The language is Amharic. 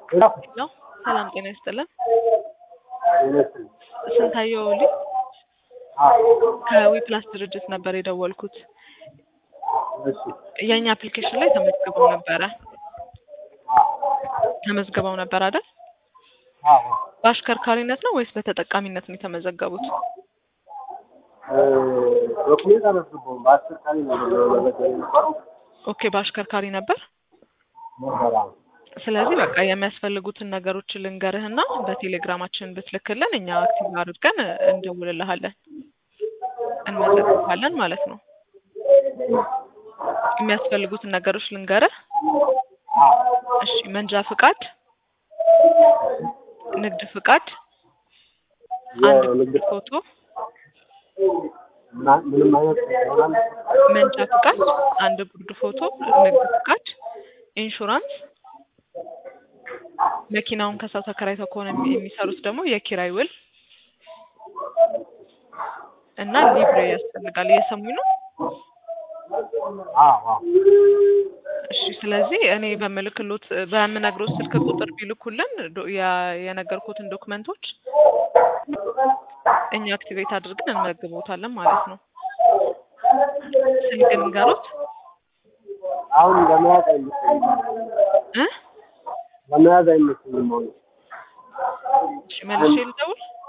ሄሎ ነው። ሰላም ጤና ይስጥልን። ይመስል ስንታየው ሊ ከዊፕላስ ድርጅት ነበር የደወልኩት። እሺ የእኛ አፕሊኬሽን ላይ ተመዝግበው ነበረ ተመዝግበው ነበር አይደል? አዎ በአሽከርካሪነት ነው ወይስ በተጠቃሚነት ነው የተመዘገቡት? ዶክሜንት አላስገባሁም። በአስቸኳይ ነው መመዝገብ የነበረው ኦኬ በአሽከርካሪ ነበር። ነበር። አዎ ስለዚህ በቃ የሚያስፈልጉትን ነገሮች ልንገርህና በቴሌግራማችን ብትልክልን እኛ አክቲቭ አድርገን እንደውልልሃለን እንመዘግባለን ማለት ነው። የሚያስፈልጉትን ነገሮች ልንገርህ። እሺ መንጃ ፍቃድ፣ ንግድ ፍቃድ፣ አንድ የንግድ ፎቶ፣ ምና- ምንም አይነት ይሆናል። መንጃ ፍቃድ፣ አንድ ጉርድ ፎቶ፣ ንግድ ፍቃድ፣ ኢንሹራንስ፣ መኪናውን ከሰው ተከራይተው ከሆነ የሚ- የሚሰሩት ደግሞ የኪራይ ውል እና ሊብሬ ያስፈልጋል። እየሰሙኝ ነው? አዎ አዎ እሺ ስለዚህ እኔ በምልክሎት በምነግሮት ስልክ ቁጥር ቢልኩልን ዶ- ያ- የነገርኩትን ዶክመንቶች እኛ አክቲቬት አድርገን እንመዘግቦታለን ማለት ነው። ስልክ ንገሩት አሁን ለመያዝ አይመስለኝም። እ ለመያዝ አይመስለኝም። አሁን እሺ መልሼ ልደውል።